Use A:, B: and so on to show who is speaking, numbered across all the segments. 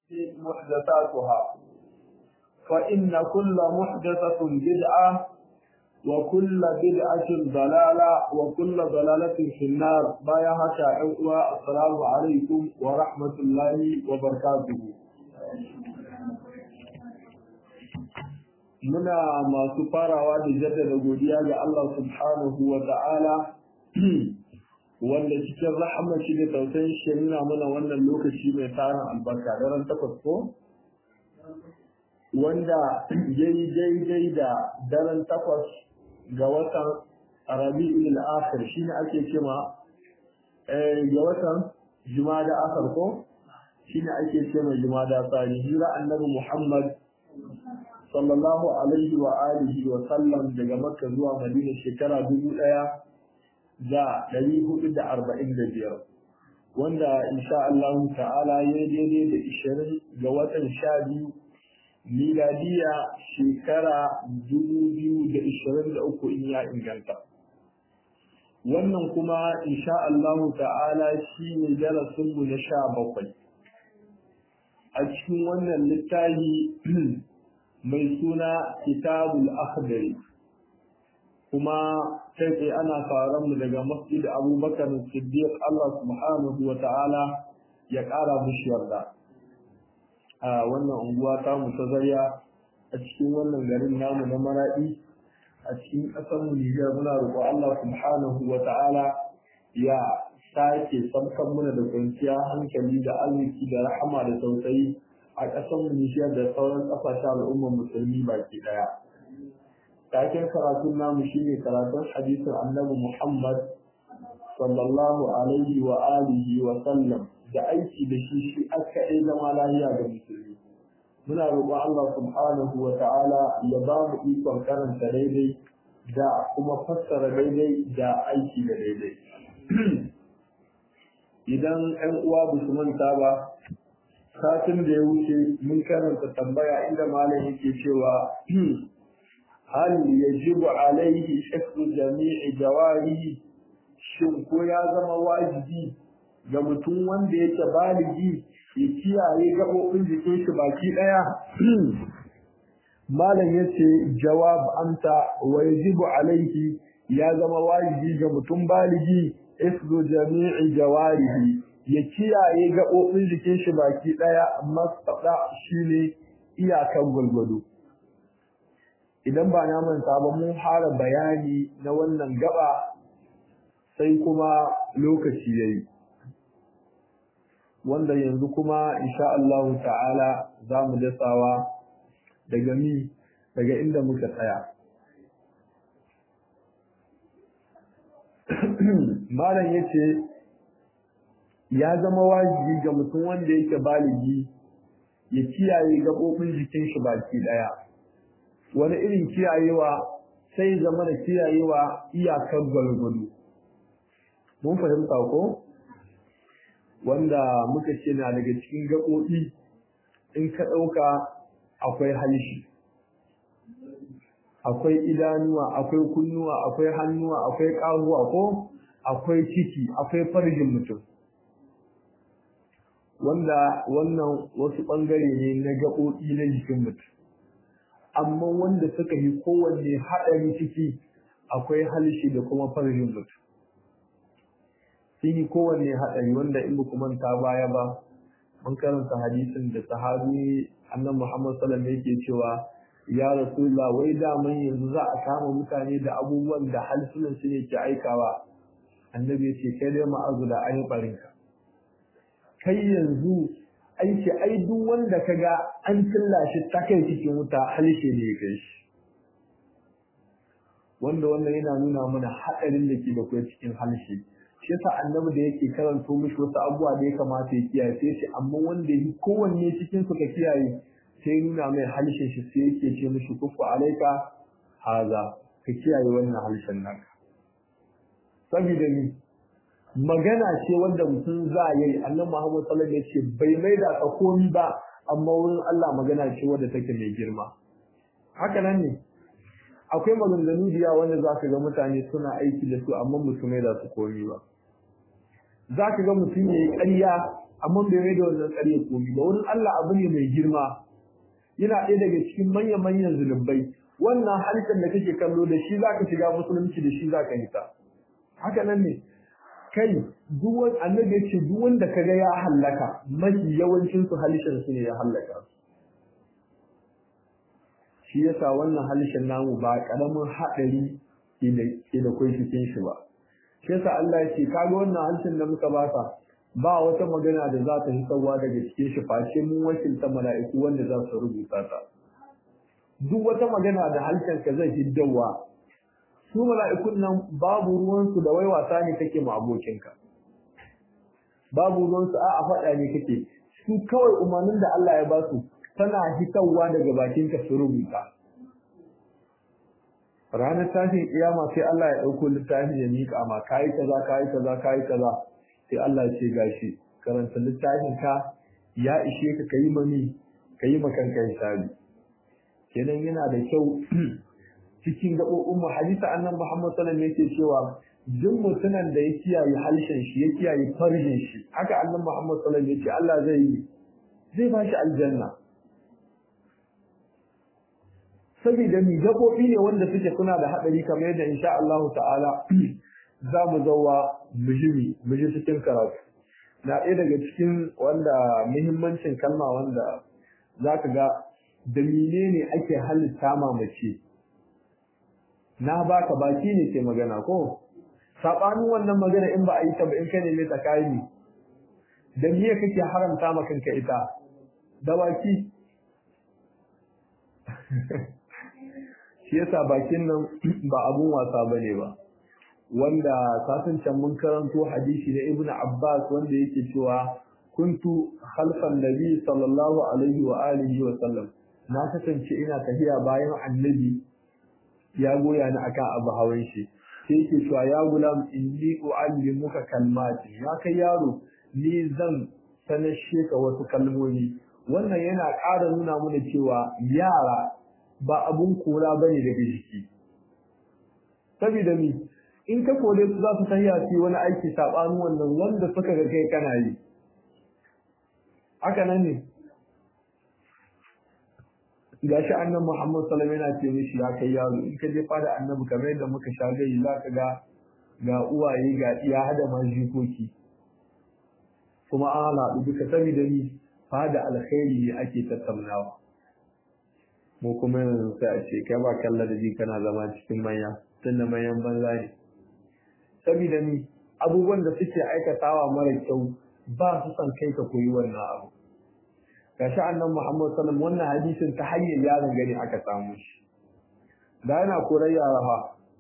A: محدثاتها فإن كل محدثة بدعة وكل بدعة ضلالة وكل ضلالة في النار بايها شاعوا السلام عليكم ورحمة الله وبركاته muna masu farawa da jaddada godiya ga Allah subhanahu wa ta'ala wanda cikin rahama shi da tausayin shi nuna mana wannan lokaci mai tarin albarka daren takwas ko wanda ya yi daidai da daren takwas ga watan rabi'ul akhir shine ake cewa ga watan jumada akhir ko shine ake cewa jumada tsari hira annabi Muhammad sallallahu alaihi wa alihi wa sallam daga makka zuwa madina shekara dubu ɗaya da ɗari hudu da arba'in da biyar wanda insha Allah ta'ala ya daidai da ishirin ga watan sha biyu miladiya shekara dubu biyu da ishirin da uku in ya inganta wannan kuma insha Allah ta'ala shi ne darasinmu na sha bakwai a cikin wannan littafi mai suna kitabul akhdari kuma kai tsaye ana faran mu daga masjid abubakar siddiq Allah subhanahu wa ta'ala ya ƙara mushi yarda a wannan unguwa ta mu ta zarya a cikin wannan garin namu na maraɗi a cikin ƙasar mu Nijar muna roƙo Allah subhanahu wa ta'ala ya sake samkan muna da kwanciya hankali da arziki da rahama da tausayi a ƙasar mu Nijar da sauran ƙasashen al'ummar musulmi baki ɗaya. Taken karatun namu shine karatun hadisin Annabi Muhammad sallallahu alaihi wa alihi wa sallam da aiki da shi shi aka yi zama lahiya ga musulmi. Muna roƙon Allah subhanahu wa ta'ala ya ba mu ikon karanta daidai da kuma fassara daidai da aiki da daidai. Idan 'yan uwa ba su manta ba, satin da ya wuce mun karanta tambaya inda malam yake cewa hal yajibu alaihi shakku jami'i jawarihi shin ko ya zama wajibi ga mutum wanda yake baligi ya kiyaye gaɓoɓin jikin shi baki ɗaya malam yace jawab anta wa yajibu alaihi ya zama wajibi ga mutum baligi isru jami'i jawarihi ya kiyaye gaɓoɓin jikin shi baki ɗaya mastaɗa shi ne iyakan gwalgwado. Idan ba na manta ba mun fara bayani na wannan gaba sai kuma lokaci ya yi. Wanda yanzu kuma insha Allahu ta'ala za mu dasawa daga mi daga inda muka tsaya. Malam ya ce, ya zama wajibi ga mutum wanda yake baligi ya kiyaye gaɓoɓin jikin shi baki ɗaya wani irin kiyayewa sai zama da kiyayewa iyakar gwalgwado mun fahimta ko wanda muka ce na daga cikin gaɓoɓi in ka ɗauka akwai halshi akwai idanuwa akwai kunnuwa akwai hannuwa akwai ƙahuwa ko akwai ciki akwai farjin mutum wanda wannan wasu ɓangare ne na gaɓoɓi na jikin mutum amma wanda suka yi kowanne haɗari ciki akwai halshi da kuma farjin mutum sun yi kowanne haɗari wanda in ba manta baya ba mun karanta hadisin da sahabi annan muhammad sallam yake cewa ya rasulullah wai daman yanzu za a kama mutane da abubuwan da halsunan su ne ke aikawa annabi ya ce kai dai ma'azu da ayi barinka kai yanzu aiki ai duk wanda kaga an tilla shi ta kai cikin wuta halishe ne kai shi wanda wannan yana nuna mana haɗarin da ke da kai cikin halishe shi yasa annabi da yake karanto mishi wasu abubuwa da ya kamata ya kiyaye sai shi amma wanda yi kowanne cikin su ka kiyaye sai nuna mai halishin shi sai yake ce mishi kufu alaika haza ka kiyaye wannan halishin naka saboda ni magana ce wanda mutum za a yi annan Muhammad sallallahu alaihi ce bai mai da ka komi ba amma wurin Allah magana ce wanda take mai girma haka nan ne akwai maganganu da yawa wanda za ka ga mutane suna aiki da su amma mutum mai da su komi ba za ka ga mutum ya yi ƙarya amma bai mai da wannan ƙarya komi ba wurin Allah abu ne mai girma yana ɗaya daga cikin manyan manyan zunubai wannan halittar da kake kallo da shi zaka shiga musulunci da shi zaka hita haka nan ne kai duk wani annabi ya ce duk wanda kaga ya hallaka mafi yawancin su halishin su ne ya hallaka shi yasa wannan halishin namu ba karamin haɗari ke da kai cikin shi ba shi yasa Allah ya ce kaga wannan halishin da muka baka ba wata magana da za ta hitarwa daga cikin shi face mun wakilta mala'iku wanda za su rubuta ta duk wata magana da harshen ka zai hiddawa su mala'ikun nan babu ruwansu da wai wasa ne kake ma abokinka babu ruwansu a a faɗa ne kake su kawai umarnin da Allah ya ba su tana hitarwa daga bakinka su rubuta ranar tashin kiyama sai Allah ya ɗauko littafi ya miƙa ma kayi kaza kayi kaza kayi kaza sai Allah ya ce gashi karanta littafin ka ya ishe ka kayi mani kayi makanka hisabi kenan yana da kyau cikin gaɓoɓin mu hadisa annan Muhammad sallallahu alaihi yake cewa duk mutumin da ya kiyaye halshen shi ya kiyaye farjin shi haka annan Muhammad sallallahu alaihi yace Allah zai yi zai ba shi aljanna saboda mi gaɓoɓi ne wanda suke suna da haɗari kamar yadda insha Allah ta'ala za mu zauwa mujimi muji cikin karatu na ɗaya daga cikin wanda muhimmancin kalma wanda za ka ga da menene ake halitta mamace na baka baki ne ke magana ko sabanin wannan magana in ba a yi ta ba in ka neme ta kai ne da miye kake haramta ma kanka ita da baki shi yasa bakin nan ba abun wasa bane ba wanda satin can mun karanto hadisi na ibnu abbas wanda yake cewa kuntu khalfan nabi sallallahu alaihi wa alihi wa sallam na kasance ina tafiya bayan annabi ya goya ni akan abu hawan shi sai yake cewa ya gulam inni uallimuka kalmati ya kai yaro ni zan sanashe ka wasu kalmomi wannan yana ƙara nuna mana cewa yara ba abun kora bane daga jiki saboda mi in ka kore su za su tafiya su wani aiki saɓanin wannan wanda suka ga kai kana yi haka nan ne gashi annan Muhammad sallallahu alaihi wasallam yana ce mishi ya kai yaro in ka je fada annabi kamar yadda muka sha gai za ka ga ga uwaye ga iya hada ma jikoki kuma an haɗu duka saboda ni fada alkhairi ne ake tattaunawa mu kuma yanzu sai a ce kai ba kalla da ji kana zama cikin manya tunda manyan banza ne saboda ni abubuwan da suke aikatawa mara kyau ba su son kai ka koyi wannan abu gashi annan Muhammad sallallahu wannan hadisin ta hanyar yaron gani aka samu shi da yana korar yara fa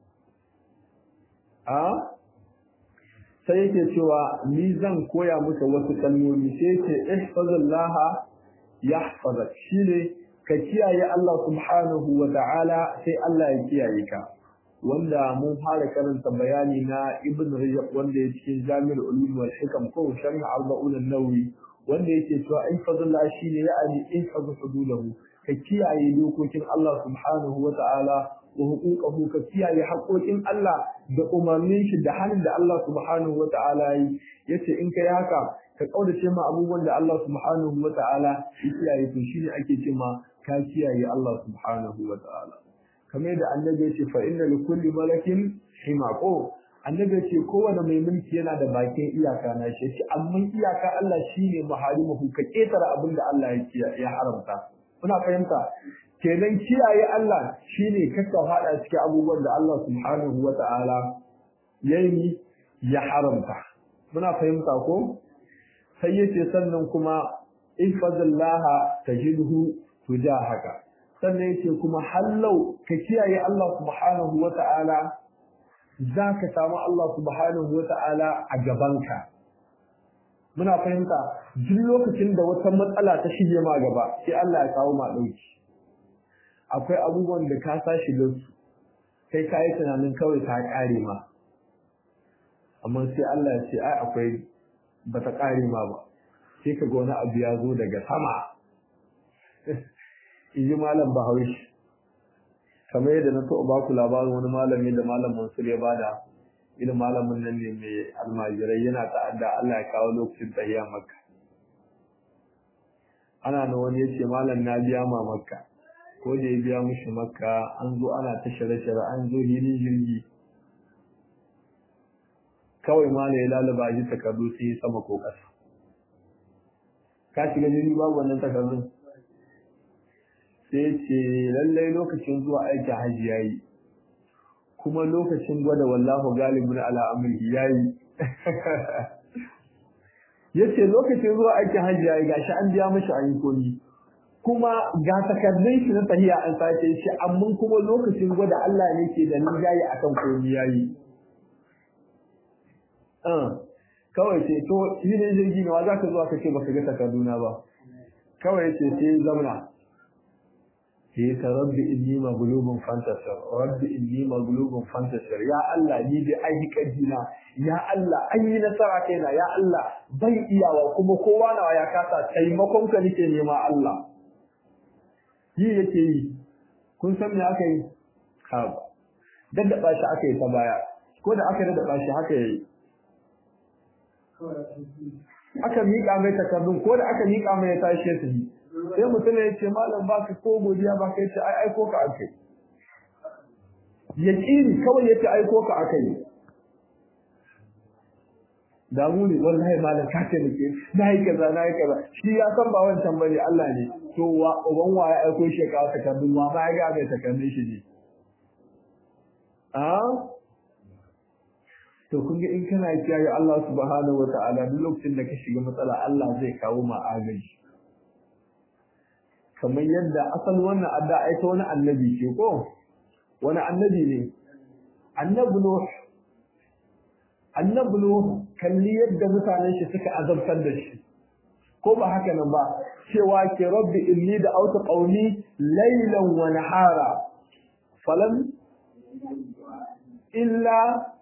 A: a sai yake cewa ni zan koya muka wasu kalmomi sai yake ihfazillaha yahfazak shine ka kiyaye Allah subhanahu wa ta'ala sai Allah ya kiyaye ka wanda mun fara karanta bayani na Ibn Rajab wanda ya cikin Jami'ul Ulum wal Hikam ko Sharh Arba'un an-Nawawi wanda yake cewa in fadalla shine ya'ani in fadu hudulahu ka kiyaye dokokin Allah subhanahu wa ta'ala wa huquqahu ka kiyaye haƙoƙin Allah da umarnin shi da halin da Allah subhanahu wa ta'ala yi yace in kai haka ka kaudace ma abubuwan da Allah subhanahu wa ta'ala ya kiyaye to shine ake cewa ka kiyaye Allah subhanahu wa ta'ala kamar da annabi ya ce fa inna li kulli malakin himaqo annabi ya ce kowane mai mulki yana da bakin iyaka na shi ce amma iyaka Allah shine maharimuhu ka ketara abin da Allah ya ya haramta kuna fahimta kenan kiyaye Allah shine kaka hada cikin abubuwan da Allah subhanahu wata'ala yayi ya haramta muna fahimta ko sai yace sannan kuma ihfazillaha tajidhu tujahaka sannan yace kuma hallau ka kiyaye Allah subhanahu wata'ala zaka samu Allah subhanahu wata'ala a gabanka muna fahimta duk lokacin da wata matsala ta shige ma gaba sai Allah ya kawo ma dauki akwai abubuwan da ka sashi da su kai ka yi tunanin kawai ta kare ma amma sai Allah ya ce ai akwai bata kare ma ba sai ka ga wani abu ya zo daga sama in ji malam bahaushe kamar yadda na taɓa baku labarin wani malami da malam mansur ya bada irin malamin nan ne mai almajirai yana ta'adda Allah ya kawo lokacin tsayiya maka ana na wani ya ce malam na biya ma makka ko da ya biya mishi makka an zo ana ta shirye-shirye an zo hilin jirgi kawai ma ya lalaba ji takardu sai sama ko ƙasa ka shiga jirgi babu wannan takardun sai ce lallai lokacin zuwa aiki hajji yayi kuma lokacin gwada wallahu galibin ala amri yayi yace lokacin zuwa aikin hajji yayi gashi an biya mishi an yi komi kuma ga takardun shi na tahiya an sace shi amma kuma lokacin gwada Allah ne ke da nijayi akan komi yayi ah kawai ce to yi ne jirgi ne wa za ka zuwa ka ce baka ga takarduna ba kawai ce sai zamna sai ka rabbi inni maglubun fantasir rabbi inni maglubun fantasir ya Allah ni bi ai kadina ya Allah an yi nasara kaina ya Allah ban iyawa kuma kowa nawa ya kasa taimakon ka nake nema Allah yi yake yi kun san me aka yi ha daddaba shi aka yi ta baya ko da aka daddaba shi haka yayi aka miƙa mai takardun ko da aka miƙa mai ya tashi su yi sai mutum ya ce malam ba ka ko godiya ba ka yace ai aiko ka aka yi yaqini kawai yace aiko ka aka yi damu ne wallahi malam ka ce nake nayi kaza nayi kaza shi ya san ba wancan bane Allah ne to wa uban wa ya aiko shi ka aka takardun wa ma ya ga mai takardun shi ne a to kun ga in kana kiyaye Allah subhanahu wataala duk lokacin da ka shiga matsala Allah zai kawo ma agaji kamar yadda asal wannan adda ai ta wani annabi ce ko wani annabi ne annabi nuh annabi nuh kalli yadda mutanen shi suka azabtar da shi ko ba haka nan ba cewa ke rabbi inni da auta qaumi laylan wa nahara falam illa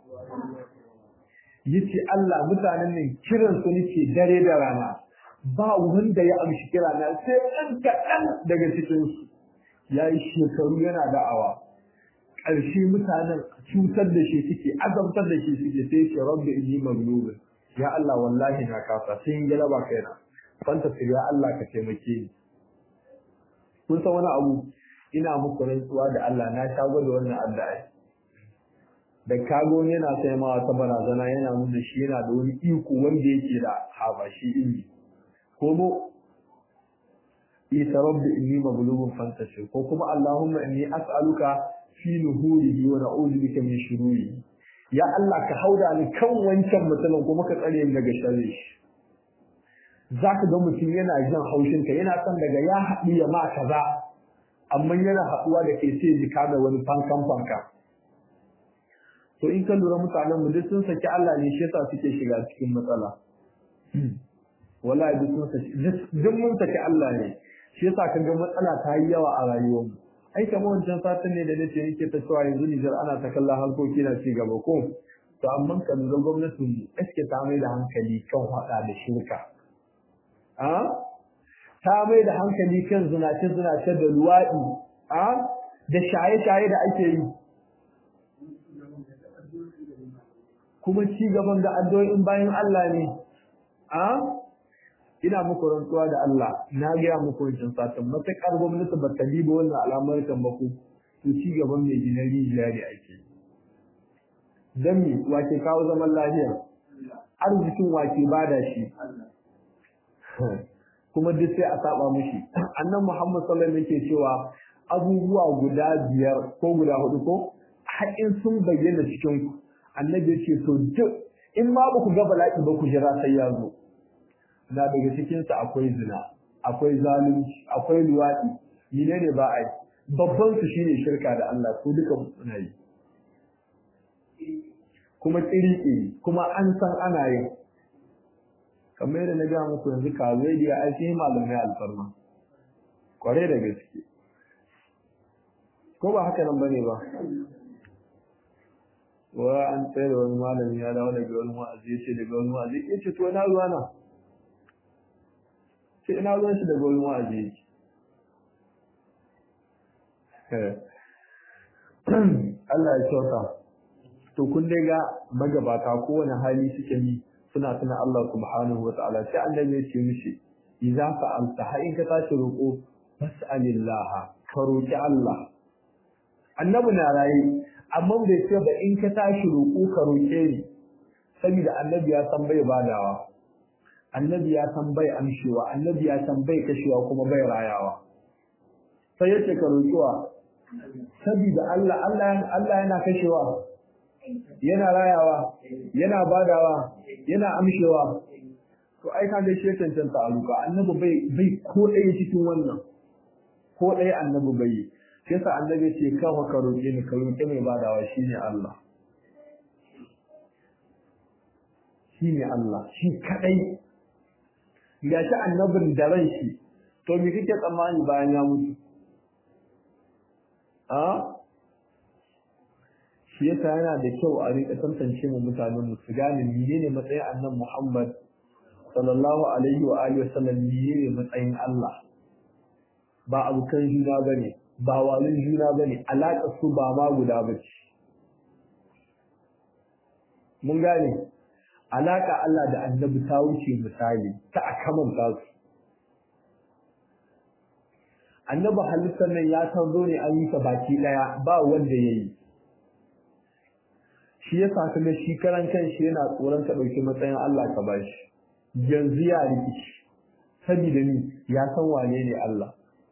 A: yace Allah mutanen nan kiran su nake dare da rana ba wanda ya amshi kira na sai ɗan kaɗan daga cikinsu ya yi shekaru yana da'awa ƙarshe mutanen cutar da shi suke azabtar da shi suke sai ce rabbi inni maglubin ya Allah wallahi na kasa sai in galaba kaina fanta ya Allah ka taimake ni kun san wani abu ina muku rantsuwa da Allah na sha gwada wannan addu'a da kago yana sai ma wata barazana yana nuna shi yana da wani iko wanda yake da habashi ilmi komo isa rabbi inni maghlubun fantashi ko kuma allahumma inni as'aluka fi nuhurihi wa na'udhu bika min shururi ya allah ka hauda ni kan wancan mutumin kuma ka tsare ni daga sharri shi zaka ga mutum yana jin haushin ka yana son daga ya haɗu ya ma kaza amma yana haɗuwa da kai sai ji da wani fankan fanka to in ka lura mutanen mu duk sun saki Allah ne shi yasa suke shiga cikin matsala wallahi duk sun saki duk mun saki Allah ne shi yasa kaga matsala ta yi yawa a rayuwar mu ai kamar wancan satin ne da nace yake ta cewa yanzu Nijar ana ta kallon harkoki na ci gaba ko to amma kan ga gwamnatin mu eske ta mai da hankali kan hada da shirka a ta mai da hankali kan zinace zinace da luwaɗi a da shaye shaye da ake yi kuma ci gaban da addu'o'in bayan Allah ne a ina muku rantsuwa da Allah na gaya muku wancan satin matuƙar gwamnati ba ta diba wannan alamar ba ku to ci gaban mai gina rijiya ne ake dan me wace kawo zaman lafiya arzikin wace bada shi kuma duk sai a saba mushi annan Muhammad sallallahu alaihi yake cewa abubuwa guda biyar ko guda hudu ko haƙin sun bayyana cikin ku annabi ya ce to duk in ma ba ku ga bala'i ba ku jira sai ya zo na daga cikinsa akwai zina akwai zalunci akwai luwaɗi mine ne ba a yi babban su shine shirka da Allah su duka suna yi kuma tsiri kuma an san ana yin kamar yadda na gaya muku yanzu kawai da ya aiki malamai alfarma kware da gaske ko ba haka nan bane ba wa an tsaye da wani malami ya dawo daga wani wa'azi ya ce daga wani wa'azi ya ce to na ruwa na sai ina ruwan shi daga wani wa'azi yake Allah ya kyauta to kun dai ga magabata kowane hali suke yi suna tuna Allah subhanahu wa ta'ala sai annabi ya ce mishi idza fa'alta har in ka tashi roƙo fas'alillah ka roƙi Allah annabi na raye amma bai ce ba in ka tashi roƙo ka roƙe ni saboda annabi ya san bai badawa annabi ya san bai amshewa annabi ya san bai kashewa kuma bai rayawa sai yace ka roƙiwa saboda Allah Allah Allah yana kashewa yana rayawa yana badawa yana amshewa to ai ka gaishe cancanta aluka annabi bai bai ko ɗaya cikin wannan ko ɗaya annabi bai yi sai sa annabi ce kawo ka roƙe ni ka roƙe mai badawa shine Allah shine Allah shi kadai gashi annabin da ran shi to me kike tsammani bayan ya mutu a shi yasa yana da kyau a rika tantance mu mutanen mu su gane menene matsayin annabi Muhammad sallallahu alaihi wa alihi wasallam menene matsayin Allah ba abukan juna bane ba walin juna bane alaka su ba ma guda bace mun gane alaka Allah da annabi ta wuce misali ta akamanta su annabi halittar nan ya san zo ne an yi ta baki daya ba wanda yayi shi yasa kuma shi karan kanshi yana tsoron ka dauki matsayin Allah ka bashi yanzu ya rikici saboda ni ya san wane ne Allah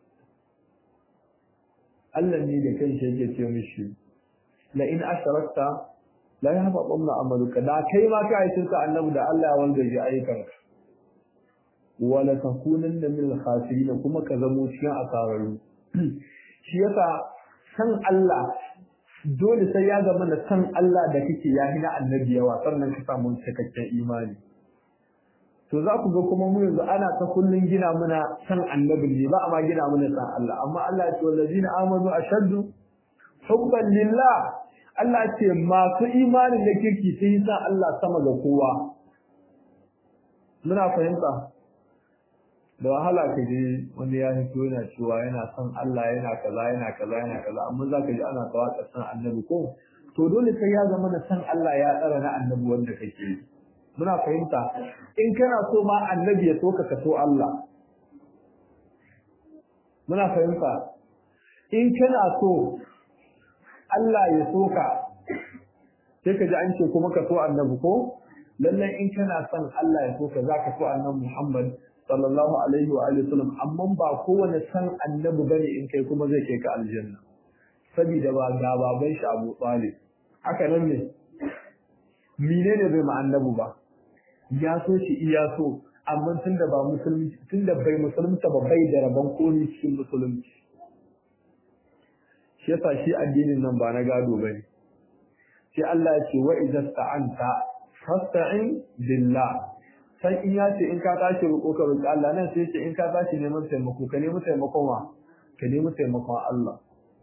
A: Allah ne da kanshi yake ce mishi la in asharakta la yahbatanna amaluka da kai ma kai shirka annabi da Allah ya wanda ya ayyukanka wala takunanna min al-khasirin kuma ka zamo cikin asararru shi yasa san Allah dole sai ya zama na san Allah da kake ya hina annabi yawa sannan ka samu cikakken imani to za ku ga kuma mu yanzu ana ta kullun gina muna san annabi ne ba amma gina muna san Allah amma Allah ya ce wallazina amanu ashaddu hubban lillah Allah ce masu imanin da kirki sai san Allah sama ga kowa muna fahimta da wahala ka je wani ya fito yana cewa yana son Allah yana kaza yana kaza yana kaza amma za ka ji ana tawaka san annabi ko to dole sai ya zama na san Allah ya tsara na annabi wanda kake yi muna fahimta in kana so ma annabi ya soka ka so Allah muna fahimta in kana so Allah ya soka sai ka ji an ce kuma ka so annabi ko lallai in kana son Allah ya soka za ka so annabi Muhammad sallallahu alaihi wa alihi wasallam amma ba kowane san annabi bane in kai kuma zai kai ka aljanna saboda ba ga baban shi Abu Talib haka nan ne menene bai ma annabi ba ya so shi iya so amma tunda ba musulmi tunda bai musulunta ba bai da rabon komai cikin musulunci shi yasa shi addinin nan ba na gado bane sai Allah ya ce wa idza sta'anta fasta'in billah sai in ya ce in ka tashi roƙo ka roƙi Allah nan sai ce in ka tashi neman taimako ka nemi taimakon wa ka nemi taimakon Allah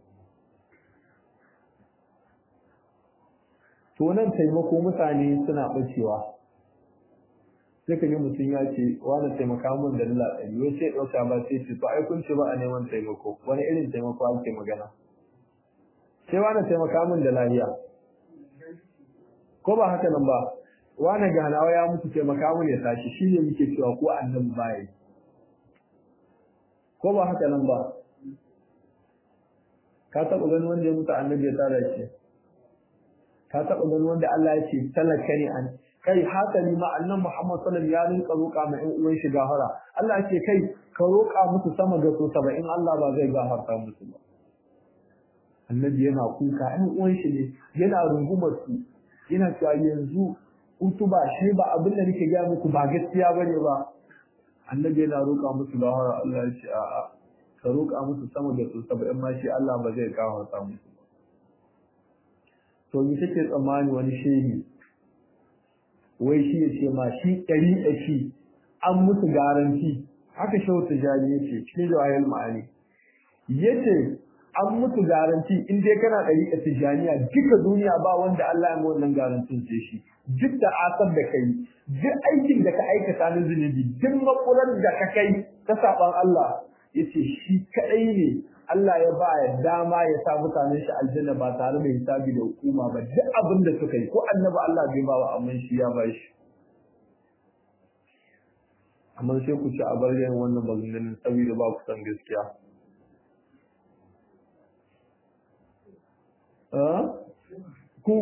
A: to nan taimako mutane suna bacewa sai ka ji mutum ya ce wani taimaka min da dala ɗari wai sai ɗauka ba sai ce to ai kun ce ba a neman taimako wani irin taimako ake magana sai wani taimaka min da lafiya ko ba haka nan ba wani ganawa ya mutu taimaka mu ne tashi shi ne muke cewa ko annabi baya ko ba haka nan ba ka taɓa gani wanda ya mutu annabi ya tsara shi ka taɓa gani wanda Allah ya ce talaka ne an kai hasali ma annan Muhammad sallallahu alaihi wasallam ya rinka roƙa ma ƴan uwan shi gafara Allah ya ce kai ka roƙa musu sama ga so saba'in Allah ba zai gafarta musu ba annabi yana kuka ƴan uwan shi ne yana rungumar su yana cewa yanzu utuba shi ba abin da nake gaya muku ba gaskiya bane ba annabi yana roƙa musu lahara Allah ya ce a'a ka roƙa musu sama da su saba'in ma shi Allah ba zai gafarta musu ba to ni take tsammani wani shehi wai shi ya ce ma shi ɗari ɗari an musu garanti haka shehu tijani ya ce cikin jawahir ma'ani ya ce an mutu garanti in dai kana ɗari a tijaniya duka duniya ba wanda Allah ya mu wannan garantin sai shi duk da asar da kai duk aikin da ka aikata na zunubi duk makular da ka kai ta saban Allah yace shi kadai ne Allah ya ba ya dama ya sa mutane shi aljanna ba tare da hisabi da hukuma ba duk abin da suka yi ko annabi Allah bai ba wa amma shi ya ba shi amma sai ku ci a bar yin wannan maganganun saboda ba ku san gaskiya ku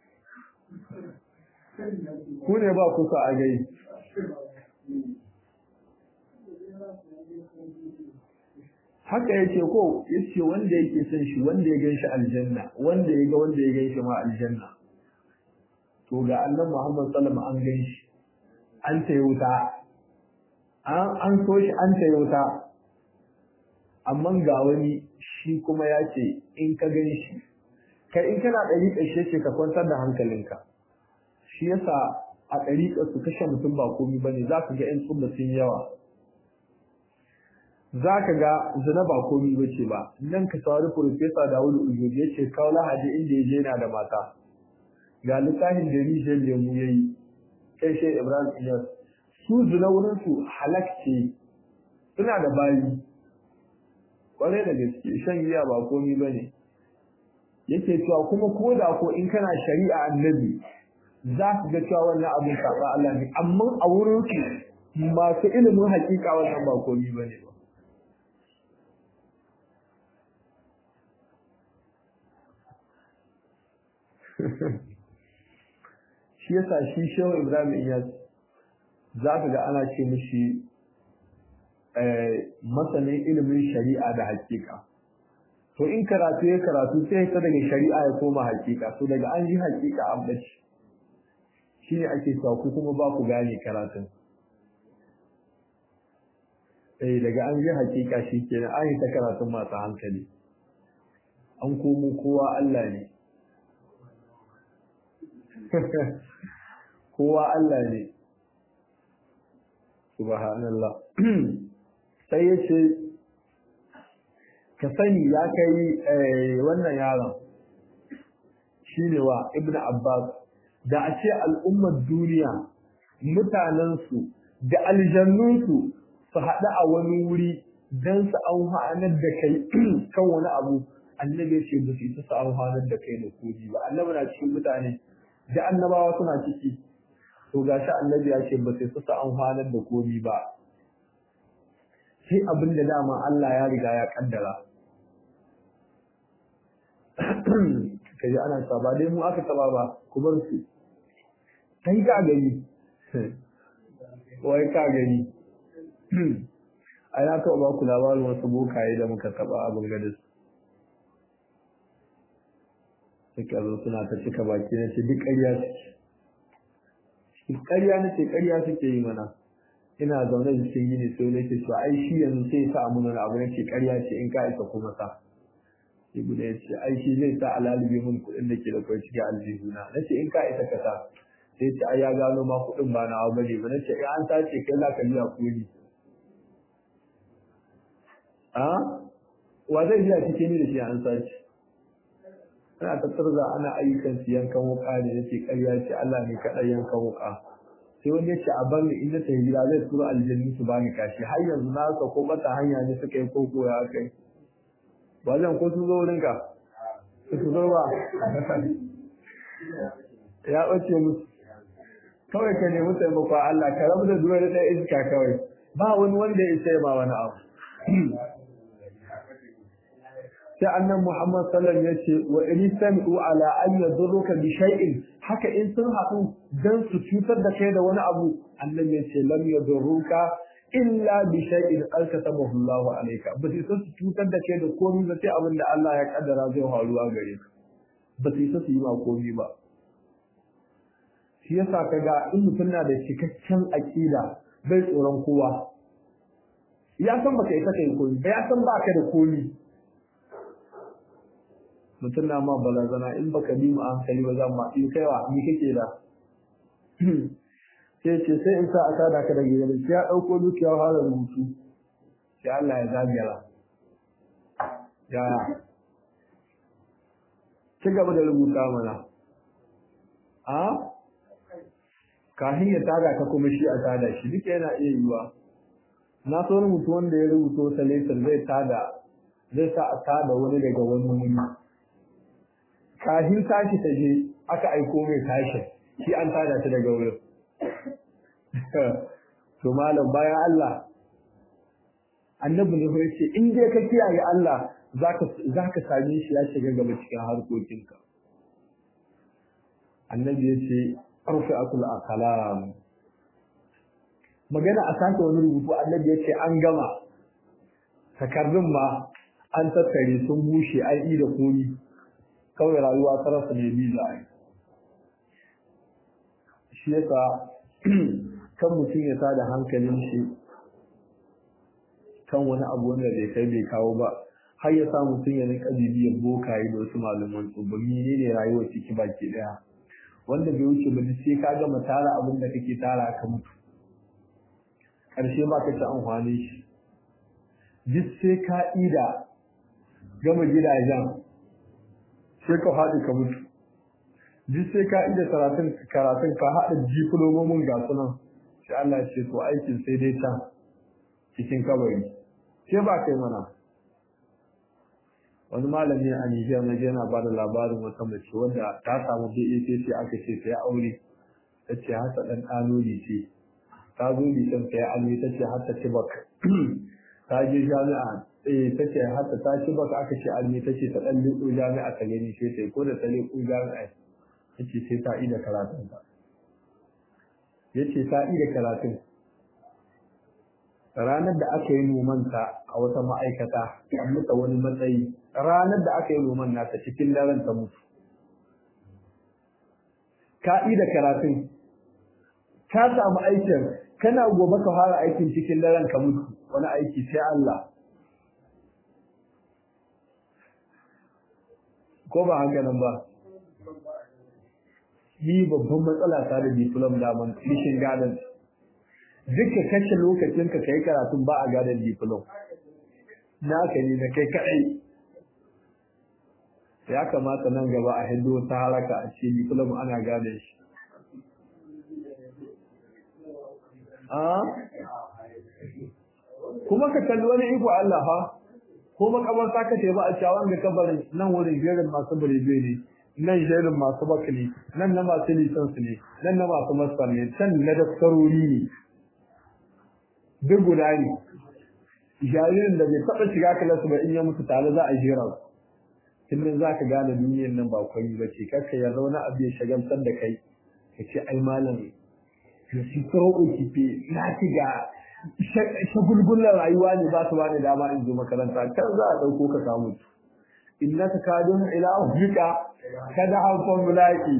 A: ku ne ba kusa a gai haka yake ko yace wanda yake son shi wanda ya gan shi aljanna wanda ya ga wanda ya gan shi ma aljanna to ga annan Muhammad sallallahu an gan shi an tayi wuta an an so shi an tayi wuta amma ga wani shi kuma ya ce in ka gan shi kai in kana ɗari ƙarshe ce ka kwantar da hankalinka shi yasa a ɗariƙar su kashe mutum ba komi ba ne za ka ga 'yan tsumma sun yawa za ka ga zina ba komi ba ce ba nan ka saurari Profesa Dawudu Ujoji ya ce kawo lahadi inda ya je yana da mata ga littafin da rijiyar lemu ya yi kai shi Ibrahim Iyas su zina wurin su halak ce suna da bayi kwarai da gaske shan giya ba komi ba ne yake cewa kuma ko da ko in kana shari'a annabi za su ga cewa wannan abin saɓa Allah ne amma a wurin su masu ilimin hakika wannan ba komi ba ne ba shi yasa shi shehu ibrahim iyas za ka ga ana ce mishi masanin ilimin shari'a da hakika to in karatu ya karatu sai ta daga shari'a ya koma hakika to daga an yi hakika an bace shi ne ake cewa ku kuma ba ku gane karatun eh daga an yi hakika shi kenan an yi ta karatun masu hankali an komo kowa Allah ne kowa Allah ne subhanallah sai ya ce ka sani ya kai wannan yaron shi ne wa ibn abbas da a ce al'ummar duniya mutanensu da aljannunsu su haɗu a wani wuri don su amfanar da kai kan wani abu annabi ya ce ba su isa su amfanar da kai da koji ba annabi na cikin mutane da annabawa suna ciki to gashi annabi ya ce ba sai su sa amfanar da komi ba sai abin da dama Allah ya riga ya kaddara kaji ana ta ba dai mu aka taba ba ku bar su kai ka gani wai ka gani ai na taɓa ba ku labarin wasu bokaye da muka taba abin gadis suka zo suna ta cika baki na ce duk ƙarya suke ƙarya na ce ƙarya suke yi mana ina zaune da cikin yini sai nake cewa ai shi yanzu sai sa mun wani abu nake ƙarya ce in ka isa kuma sa sai guda ya ce ai shi zai sa alalibe mun kuɗin da ke da kwai cikin aljihuna na ce in ka isa ka sa sai ce ai ya gano ma kuɗin ba na abu bane ba na ce an sace kai za ka biya kuɗi a wa zai biya cikin ni da shi an sace ana tattarza ana ayyukan su yankan wuka ne yace ƙarya ce Allah ne kaɗai yankan wuka sai wani yace a bar ni in na tafi gida zai tura aljanni su bani kashi har yanzu na ka ko bata hanya ne suka yi koko ya kai ba zan ko sun zo wurin ka su zo ba ya ɓace musu kawai ka nemi taimako Allah ka rabu da duwar da iska kawai ba wani wanda ya sai ma wani abu sai annan Muhammad sallallahu ya ce wa in sami'u ala an yadurruka bi shay'in haka in sun haɗu dan su cutar da kai da wani abu annan ya ce lam yadurruka illa bi shay'in alkatabahu Allah alayka ba sai su cutar da kai da komai ba sai abin da Allah ya kaddara zai faruwa gare ka ba sai su yi ma komai ba shi yasa kaga in mutum na da cikakken aqida bai tsoron kowa ya san baka yi kai komai ba ya san baka da komai mutum na ma balazana in baka bi mu hankali ba zan ma in kaiwa ni kake da sai ce sai in sa a tada ka da gidan sai ya dauko dukiya fara rubutu sai Allah ya zagara ya ci gaba da rubuta mana a kafin ya tada ka kuma shi a tada shi duka yana iya yiwa na so rubutu wanda ya rubuto salatar zai tada zai sa a tada wani daga wani wuri kafin tashi ta je aka aiko mai tashi shi an tada ta daga wurin to malam bayan Allah annabi ne ya ce in dai ka kiyaye Allah zaka zaka same shi ya shiga gaba cikin harkokinka annabi ya ce arfi'atul aqlam magana a sake wani rubutu annabi ya ce an gama takardun ma an tattare sun bushe an yi da komi kawai rayuwa ta rasa ne biza shi yasa kan mutum ya tada hankalin shi kan wani abu wanda bai kai bai kawo ba har ya sa mutum ya rinka bibiyar bokaye da wasu malaman tsubba ne ne rayuwar ciki baki daya wanda bai wuce ba sai ka gama tara abin da kake tara ka mutu ƙarshe ba ka ci amfani shi duk sai ka ida gama gidajen sai ka faɗi ka mutu duk sai ka ida karatun karatun ka haɗa diplomomin ga sunan sai Allah ya ce to aikin sai dai can cikin kabari sai ba kai mana wani malami a Nijar na yana ba da labarin wata mace wanda ta samu BAC sai aka ce sai aure ta ce hasa ɗan ɗanoli ce ta zo lisan sai almi ta ce hasa tibak ta je jami'a eh ta ce hasa ta tibak aka ce almi ta ce ta ɗan liƙo jami'a ta gani sai ta ko da ta liƙo jami'a ta ce sai ta ida karatun ta ya ce ta ida karatun ranar da aka yi nomanta a wata ma'aikata a muta wani matsayi ranar da aka yi noman nata cikin daren ta mutu ka da karatun ka samu aikin kana gobe ka fara aikin cikin daren ka mutu wani aiki sai Allah ko ba haka nan ba ni babban matsala ta da diplom da man mission guidance duka kashe lokacin ka kai karatun ba a gadon diplom naka ne na kai kadai ya kamata nan gaba a hindu ta haraka a ce diplom ana gadon shi kuma ka kalli wani iko Allah fa ko makabarta ka ce ba a cewa ga kabarin nan wurin jerin masu baribe ne nan jerin masu bakali nan na masu lisansu ne nan na masu masar ne can na daftarori ne duk guda ne jaririn da bai taɓa shiga kilasu ba in ya mutu tare za a jera su tun za ka gane duniyar nan ba kwai ba ce kakka ya zauna abu ya shagamtar da kai ka ce ai malam ya shi tsoro kife na ci ga shagulgullar rayuwa ne ba su bani dama in zo makaranta kan za a ɗauko ka samu innaka kadun ila ufika kada alfan mulaki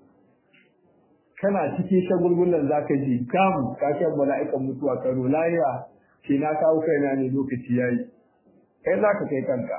A: kana cikin shagulgullan zaka ji kam ka shan mala'ikan mutuwa karo lahiya ke na kawo kaina ne lokaci yayi kai zaka kai kanka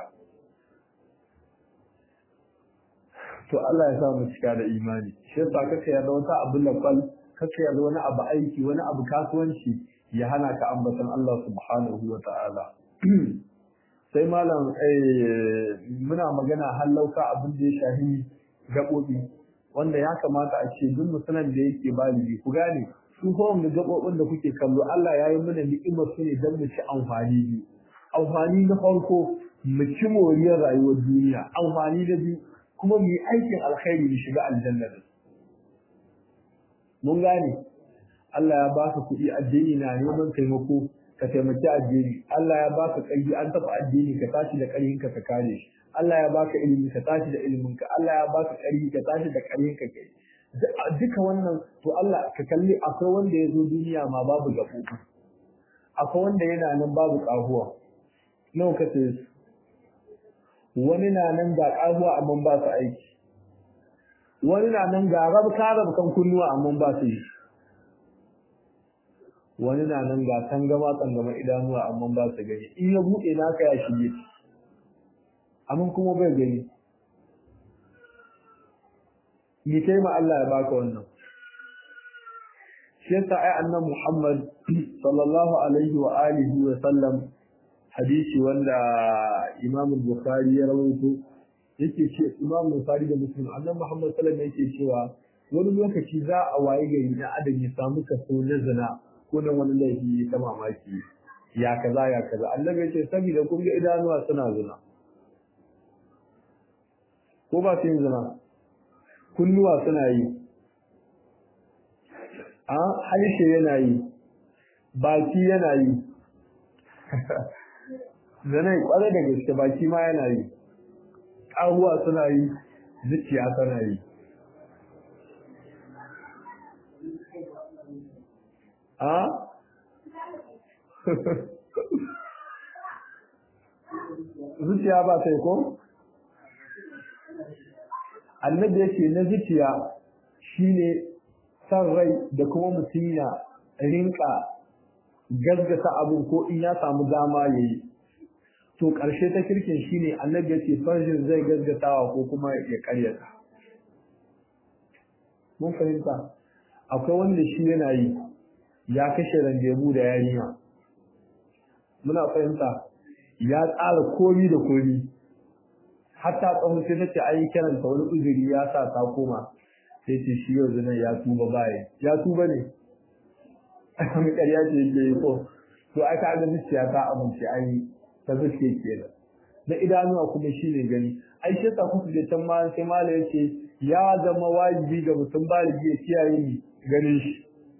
A: to Allah ya sa mu cika da imani shi yasa kake yarda wata abu lafal kake yarda wani abu aiki wani abu kasuwanci ya hana ka ambatan Allah subhanahu wa ta'ala sai malam muna magana hallauka abin da ya shahi gaɓoɓi wanda ya kamata a ce duk musulman da yake baligi ku gane su kawai da gaɓoɓin da kuke kallo Allah ya yi mana ni'imar su ne don mu ci amfani biyu amfani na farko mu ci moriyar rayuwar duniya amfani na biyu kuma mu yi aikin alkhairi mu shiga aljanna da mun gane Allah ya baka kuɗi addini na neman taimako ka taimaki addini Allah ya baka ƙarfi an taɓa addini ka tashi da ƙarfin ka ka kare shi Allah ya baka ilimi ka tashi da ilimin ka Allah ya baka ƙarfi ka tashi da ƙarfin ka kai duka wannan to Allah ka kalli akwai wanda ya zo duniya ma babu gaɓoɓi akwai wanda yana nan babu ƙahuwa nawa ka sai su wani na nan ga ƙahuwa amma ba su aiki wani na nan ga rabka rabkan kunnuwa amma ba su yi wani na nan ga tangama tangama idanuwa amma ba su gani in ya buɗe naka ya shige amma kuma bai gani ni kai ma Allah ya baka wannan shi yasa ai annan Muhammad sallallahu alaihi wa alihi wa sallam hadisi wanda Imam Bukhari ya rawaito yake ce Imam Bukhari da Muslim annan Muhammad sallallahu alaihi yake cewa wani lokaci za a waye gari na adam ya samu kaso na zina ko na wani laifi ta mamaki ya kaza ya kaza annabi ya ce saboda kun ga idanuwa suna zina ko ba su yin zina kunnuwa suna yi a harshe yana yi baki yana yi zanai kwarai da gaske baki ma yana yi ƙahuwa suna yi zuciya tana yi a zuciya ba sai ko annabi yake na zuciya shine san rai da kuma mutum ya rinka gaggata abin ko in ya samu dama ya yi to ƙarshe ta kirkin shine annabi ya ce farjin zai gaggatawa ko kuma ya karyata mun fahimta akwai wanda shi yana yi ya kashe randebu da yarinya muna fahimta ya tsara komi da komi hatta tsawon sai ta ce ai kiranta wani uzuri ya sa ta koma sai ce shi yau zinan ya tuba baya ya tuba ne mai ƙarya ce yake yi ko to ai ka ga zuciya ta amince ai ta zuciya ke da da idanuwa kuma shi ne gani ai shi yasa kuka je can ma sai mala yake ya zama wajibi ga mutum baligi ya kiyaye ni ganin shi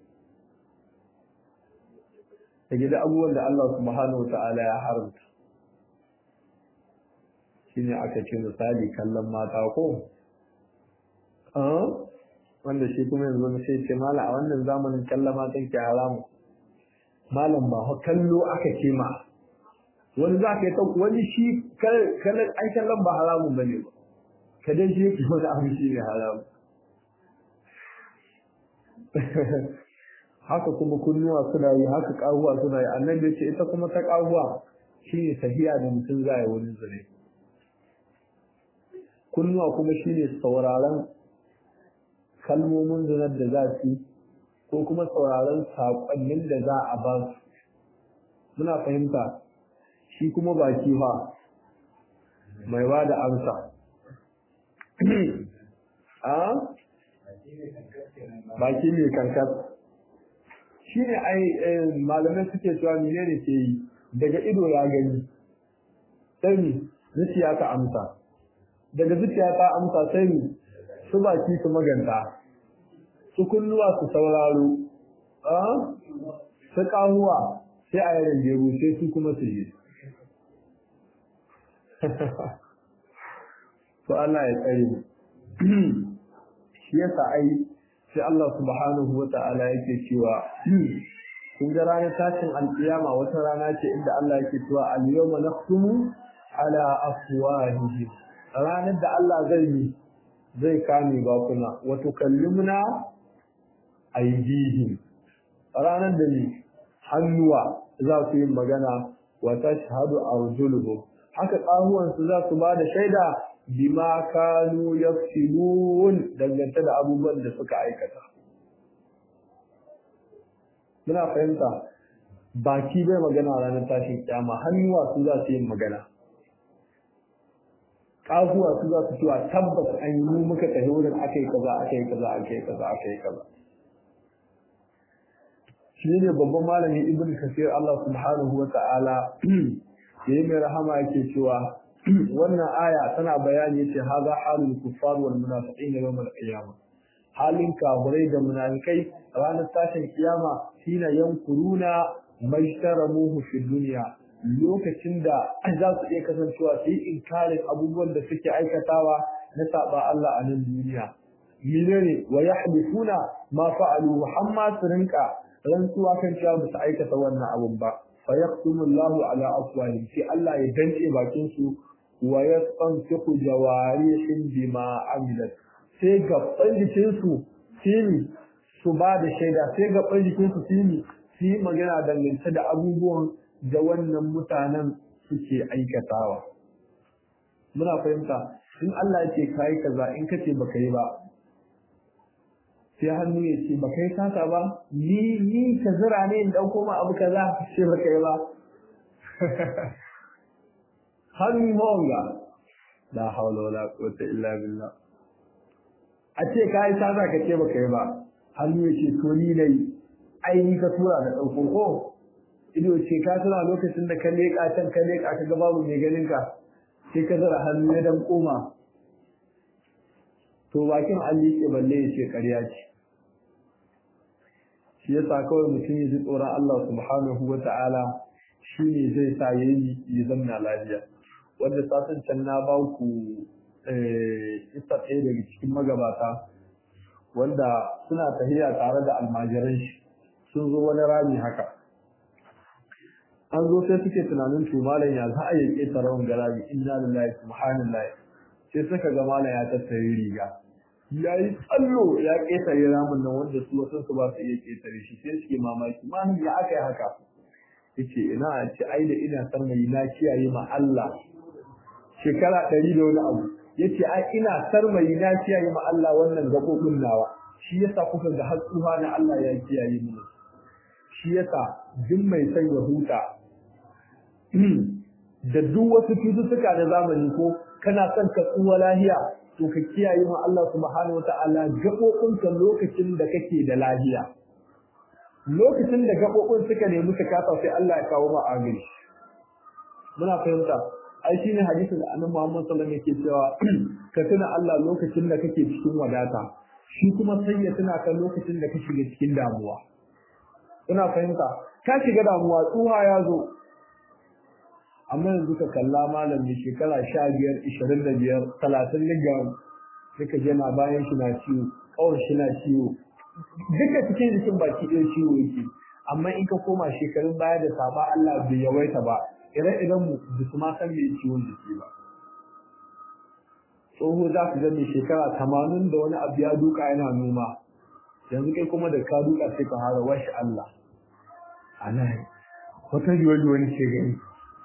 A: da gida abubuwan da Allah subhanahu wa ta'ala ya haramta shine aka ce misali kallon mata ko wanda shi kuma yanzu na sai ce mala a wannan zamanin kallon matan ke haramu malam ba kallo aka ce ma wani za ka yi wani shi kallon ai kallon ba haramun ba ne ba ka dai shi yake wani abu shi ne haramu haka kuma kunnuwa suna yi haka kahuwa suna yi annabi ce ita kuma ta kahuwa shine tahiya da mutum za yi wani zure kunnuwa kuma shine sauraron kalmomin zinar da za su ko kuma sauraron saƙonnin da za a ba su muna fahimta shi kuma baki fa mai ba da amsa a baki mai kankan shi ne ai malamai suke cewa menene ke yi daga ido ya gani sai ni zuciya ta amsa daga zuciya ta amsa sai ni su baki su maganta su kunnuwa su sauraro su kahuwa sai a yaran jeru sai su kuma su yi to Allah ya tsare mu shi yasa ai sai Allah subhanahu wa ta'ala yake cewa kun ga ranar tashin alƙiyama wata rana ce inda Allah yake cewa al-yawma nakhtumu ala afwahihim ranar da Allah zai yi zai kame bakuna wa tukallimuna aydihim ranar da ni hannuwa za su yi magana wa tashhadu arjuluhum haka ƙahuwansu za su ba da shaida bima kanu yaksibun dangance da abubuwan da suka aikata muna fahimta baki bai magana ranar tashin kyama hannuwa su za su yi magana ƙahuwa su za su cewa tabbas an yi mu muka tafi wurin aka yi kaza aka yi kaza aka yi kaza aka yi kaza shi ne babban malami ibn kasir Allah subhanahu wa ta'ala yayi mai rahama yake cewa wannan aya tana bayani yace haza halul kuffar wal munafiqin yawm al qiyama halin kafirai da munafikai ranar tashin kiyama shine yankuruna mashtaramuhu fi dunya lokacin da za su iya kasancewa su yi inkarin abubuwan da suke aikatawa na saba Allah a nan duniya menene wa yahdithuna ma fa'alu hamma su rinka rantsuwa kan cewa ba su aikata wannan abun ba fa yaqtumu Allahu ala afwahihim sai Allah ya dance bakin su wa yastanfiqu jawarihim bima amilat sai gaban jikin su sini su ba da shaida sai gaban jikin su sini su yi magana dangance da abubuwan da wannan mutanen suke aikatawa muna fahimta in Allah ya ce kai kaza in kace baka yi ba sai hannu ya ce ba kai sata ba ni ni ka zira ne in dauko ma abu kaza sai ba kai ba hannu mawanga la hawla wala quwwata illa billah a ce kai sata ka ce ba kai ba hannu ya ce to ni nayi ai ni ka tura da dauko ko ido ce ka tura lokacin da ka leka can ka leka ka ga babu mai ganin ka sai ka zira hannu ya dan koma to bakin an liƙe balle ya ce ƙarya ce shi yasa kawai mutum ya ji tsoron Allah subhanahu wa ta'ala shi ne zai sa ya yi ya zamna lafiya wanda satin can na ba ku isa ɗaya daga cikin magabata wanda suna tahiya tare da almajiran shi sun zo wani rami haka an zo sai suke tunanin to malam ya za a yi ƙetare wanga rami inna lillahi subhanallahi sai suka ga malam ya tattare riga ya yi tsallo ya ƙetare ramin nan wanda su wasu su ba su iya ƙetare shi sai suke mamaki malam ya aka yi haka yace ina a ce ai da ina sarmayi na kiyaye ma Allah shekara ɗari da wani abu yace ai ina sarmayi na kiyaye ma Allah wannan gaɓoɓin nawa shi yasa kuka ga har tsuha na Allah ya kiyaye mu shi yasa duk mai son ya huta da duk wasu cututtuka na zamani ko kana son ka tsuwa lahiya to ka kiyaye ma Allah subhanahu wataala gaɓoɓinka lokacin da kake da lahiya lokacin da gaɓoɓin suka nemi su kasa sai Allah ya kawo ma agiri muna fahimta ai shine hadisin da annabi Muhammad sallallahu alaihi wasallam yake cewa ka tuna Allah lokacin da kake cikin wadata shi kuma sai ya tuna ka lokacin da ka shiga cikin damuwa ina fahimta ka shiga damuwa tsuha ya zo amma yanzu ka kalla malam mai shekara sha biyar ishirin da biyar talatin liga suka je na bayan shi na ciwo kawai shi na ciwo duka cikin jikin baki ɗaya ciwo yake amma in ka koma shekarun baya da saba Allah bai yawaita ba ire-iren mu ba su ma san mai ciwon jiki ba tsoho za ku ga mai shekara tamanin da wani abu ya duka yana noma yanzu kai kuma da ka duka sai ka hara washi Allah ana wata riwani wani ke gani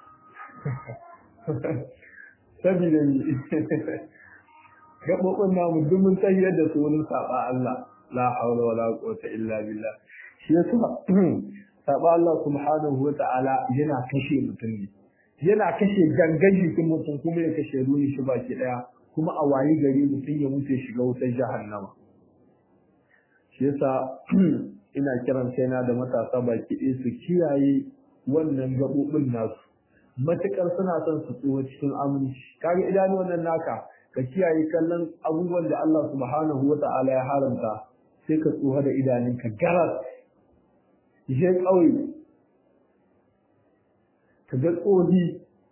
A: sabida ni gaɓoɓin namu duk mun tahiyar da su wurin saɓa Allah la haula wala quwwata illa billah shi yasa saɓa Allah subhanahu wa ta'ala yana kashe mutum ne yana kashe gangan jikin mutum kuma ya kashe ruhi shi baki ɗaya kuma a wayi gari mutum ya mutu shiga wutar jahannama shi yasa ina kiran kaina da matasa baki ɗaya su kiyaye wannan gaɓoɓin nasu matuƙar suna son su tsoho cikin aminci kaga idanu wannan naka ka kiyaye kallon abubuwan da Allah subhanahu wa ta'ala ya haramta sai ka tsoha da idanunka garas je ƙauye ka ga tsohi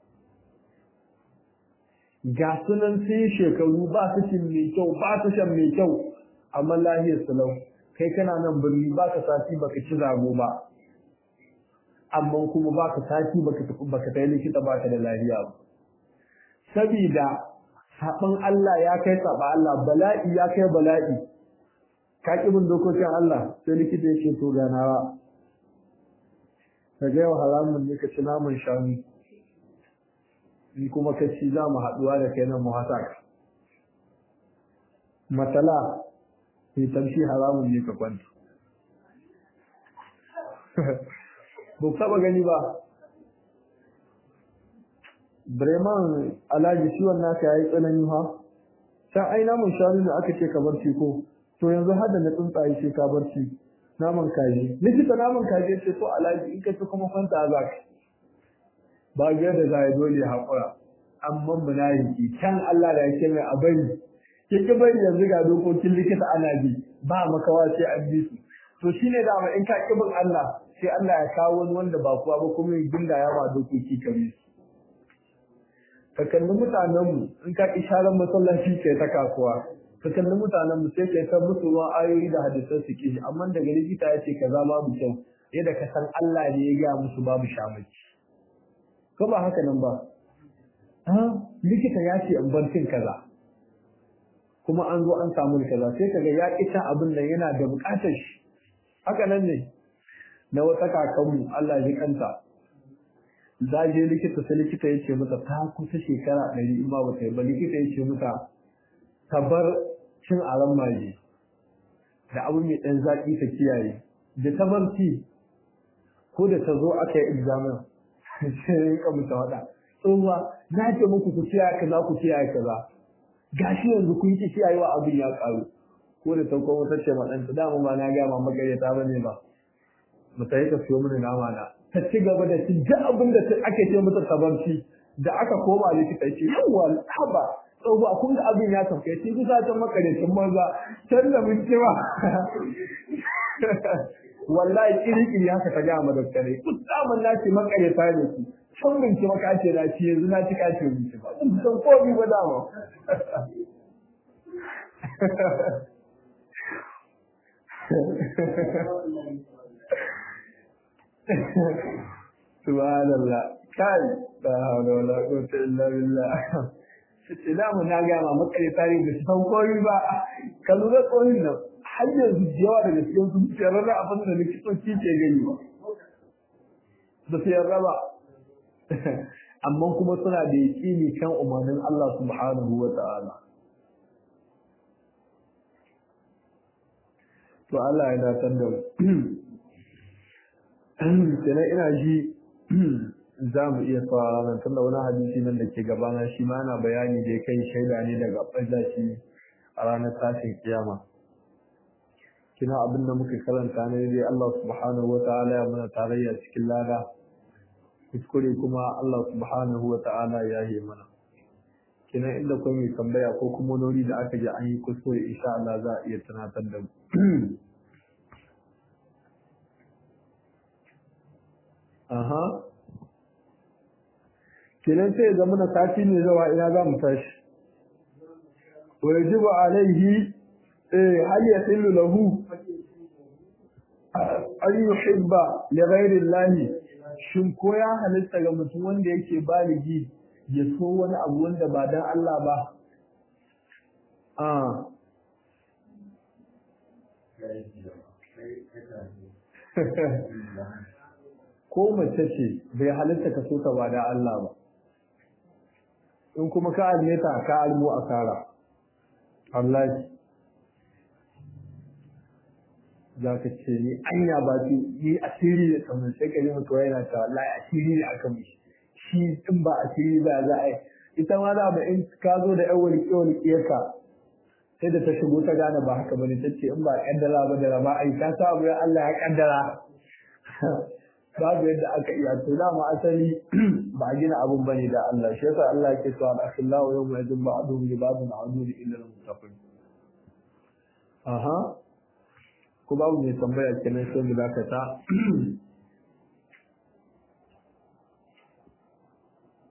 A: ga sunan sai shekaru ba su cin mai kyau ba su shan mai kyau amma lahiyar salau kai kana nan birni ba ka sati baka ci zago ba amma kuma ba ka sati baka tafi baka tayi likita baka da lafiya ba sabida saban Allah ya kai saba Allah bala'i ya kai bala'i ka ki bin dokokin Allah sai likita yake to ganawa ka ga yau haramun ne ka ci naman shanu in kuma ka ci za mu haɗuwa da kai nan mu hasa ka matala sai tamshi haramun ne ka kwanta ba taba gani ba Bremen alhaji ciwon naka yayi tsanani ha can ai namun shanu da aka ce ka barci ko to yanzu har da na tsuntsaye ce ka barci naman kaji likita naman kaji ce to alhaji in ka ci kuma kwanta za ka ba ga da za ya dole haƙura amma munafiki can Allah da yake mai abari kike bari yanzu ga dokokin likita ana bi ba makawa sai an bi su to shine da in ka kibin Allah sai Allah ya kawo wani wanda ba kuwa ba kuma ya ginda ya ba dokoki ka bi su ka kalli mutanenmu in ka isharar masallaci kai ta kasuwa ka kalli mutanenmu sai kai ta musu ruwan ayoyi da hadisan su kishi amma daga likita ya ce kaza babu kyau yadda ka san Allah ne ya gaya musu babu shamaki ko ba haka nan ba likita ya ce in bar cin kaza kuma an zo an samu kaza sai kaga ya kita abin nan yana da bukatar shi haka nan ne na wata kakanmu Allah ya kanta za je likita sai likita ya ce mata ta kusa shekara ɗari in ba ta yi ba likita ya ce mata ta bar cin aran maji da abu mai ɗan zaƙi ta kiyaye da ta bar ci ko da ta zo aka yi examen sai ya rika mata waɗa tsohuwa na ce muku ku kiyaye kaza ku kiyaye kaza gashi yanzu kun ki kiyayewa abin ya ƙaru ko da ta kuma ta ce ma ɗanta dama ba na gama magareta ba ne ba mu ta yi ka siyo mini nama na ta ci gaba da ci duk abin da ake ce mata tabarci da aka koma likita ce yawa haba tsohuwa kun ga abin ya sauke shi kusa can makarecin banza can da mun cewa wallahi kiri-kiri haka ta gama daktare musamman na ce makareta ne su can binci makace na ci yanzu na ci kace binci ba sun san komi ba dama subhanallah kai la hawla wala quwwata illa billah sai da mu na ga ma makareta ne da san komi ba ka lura komi nan har yanzu yawa daga cikin su tsayar da abin da likitoci ke gani ba ba su yarda ba amma kuma suna da yaƙini kan umarnin Allah subhanahu wa ta'ala to Allah ya datar da mu kenan ina ji za mu iya saurara nan tunda wani hadisi nan da ke gabana shi ma yana bayani da ya kai shaida ne daga ɓallashi a ranar tashin kiyama kina abin da muka karanta ne dai Allah subhanahu wata'ala ya mana tarayya cikin lada kuskure kuma Allah subhanahu wata'ala ya yi mana kina inda kuma mai tambaya ko kuma nori da aka ji an yi kuskure insha Allah za a iya tunatar da mu aha kinan sai ga muna sati ne zawa ina za mu tashi wa yajibu alaihi هل يحل له أن يحب لغير الله shin ko ya halitta ga mutum wanda yake baligi ya so wani abu wanda ba dan Allah ba ah ko mace ce bai halitta ka so ta ba dan Allah ba in kuma ka almeta ka almu asara Allah za ka ce ni anya ba su ni asiri da kamar sai ka ji mutu yana ta wallahi asiri ne aka mishi shi in ba asiri ba za a yi ita ma za ba in ka zo da yan walƙe walƙiyarka sai da ta shigo ta gane ba haka bane ta ce in ba kaddara ba da rama ai ta sa abu Allah ya kaddara babu yadda aka iya to dama asali ba a gina abun bane da Allah shi yasa Allah yake cewa al-akhillahu yawma yadun ba'duhum li ba'din a'udhu illa al-muttaqin aha ko babu mai tambaya kenan sai mu dakata